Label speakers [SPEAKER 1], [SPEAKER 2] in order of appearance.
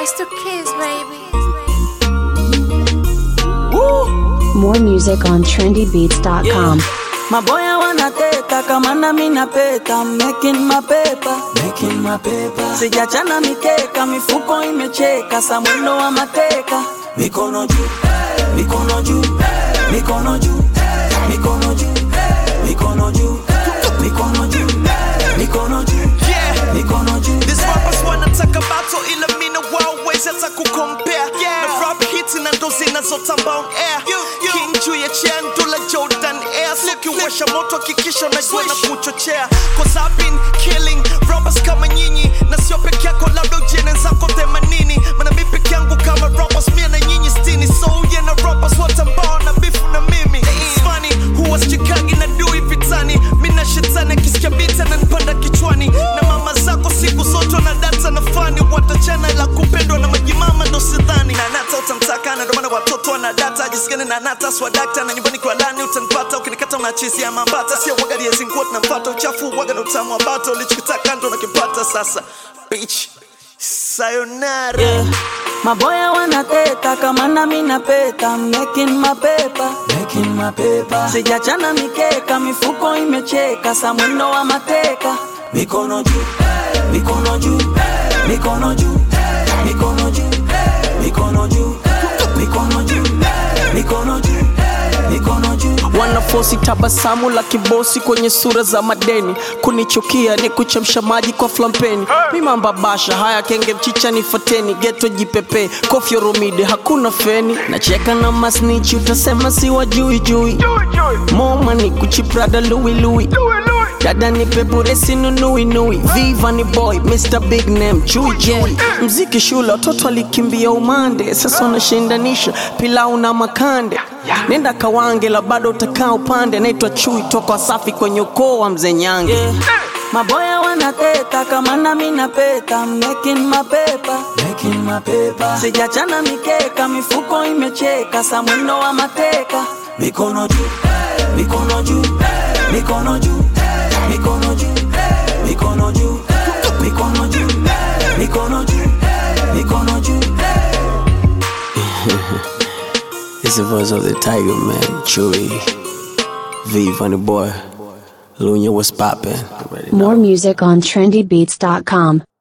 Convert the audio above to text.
[SPEAKER 1] It's the kids, baby.
[SPEAKER 2] More music on trendybeats.com.
[SPEAKER 3] Maboya wanateta kama nami napeta I'm making my paper, making my paper. Sijachana mikeka, mifuko imecheka, samwendo wa mateka. Mikono juu, mikono juu, mikono juu, mikono juu, mikono juu, mikono juu, mikono juu,
[SPEAKER 4] Yeah.
[SPEAKER 3] mikono juu.
[SPEAKER 4] These rappers wanataka battle ila mina wawezi hata kukompea na rap hits na ndo zinazotamba on air king juu ya chair ndula jordan air sikiwasha moto hakikisha unajua na kuchochea cause I've been killing rappers kama nyinyi na sio peke yako labda ujene zako themanini mana mi peke yangu kama rappers mia na nyinyi stini so uye na rappers wote ambao na bifu na mimi It's funny huwa sichikagi na dui vitani mina shetani akisikia bita na nipanda kichwani na mama zako siku zote na data na fani watachana la kupendwa na majimama ndo sidhani na nata utamtaka na ndomana watoto wana data jisikani na nata swadakta na nyumbani kwa lani utanipata ukinikata unachisi ya mambata sio waga liezinguo tunampata uchafu waga na utamu wa bata ulichokitaka ndo nakipata sasa bitch sayonara
[SPEAKER 3] Yeah. Maboya wanateta kama nami napeta I'm making my paper, making my paper. Sijachana mikeka, mifuko imecheka, samwendo wa mateka. Mikono juu, mikono juu, mikono juu, mikono juu, mikono juu, mikono juu, mikono juu, mikono juu.
[SPEAKER 5] wanafosi tabasamu la kibosi kwenye sura za madeni kunichukia ni kuchemsha maji kwa flampeni mimambabasha haya kenge mchicha nifateni geto jipepe kofyo rumide hakuna feni nacheka na masnichi utasema si wajui jui moma ni kuchiprada luilui dada ni pepuresi nunuinui viva ni boy mr big name chui chui mziki shule watoto alikimbia umande sasa wanashindanisha pilau na makande nenda kawange la bado utakaa upande naitwa chui toka wasafi kwenye ukoo wa mzee nyange
[SPEAKER 3] Yeah. Maboya wanateta kama nami napeta I'm making my paper, making my paper. Sijachana mikeka, mifuko imecheka, samwendo wa mateka. Mikono juu, mikono juu, mikono juu, mikono juu, mikono juu, mikono juu, mikono juu, mikono juu.
[SPEAKER 5] It's the voice of the tiger man chui v funny boy lunya was poppin'
[SPEAKER 2] More music on trendybeats.com.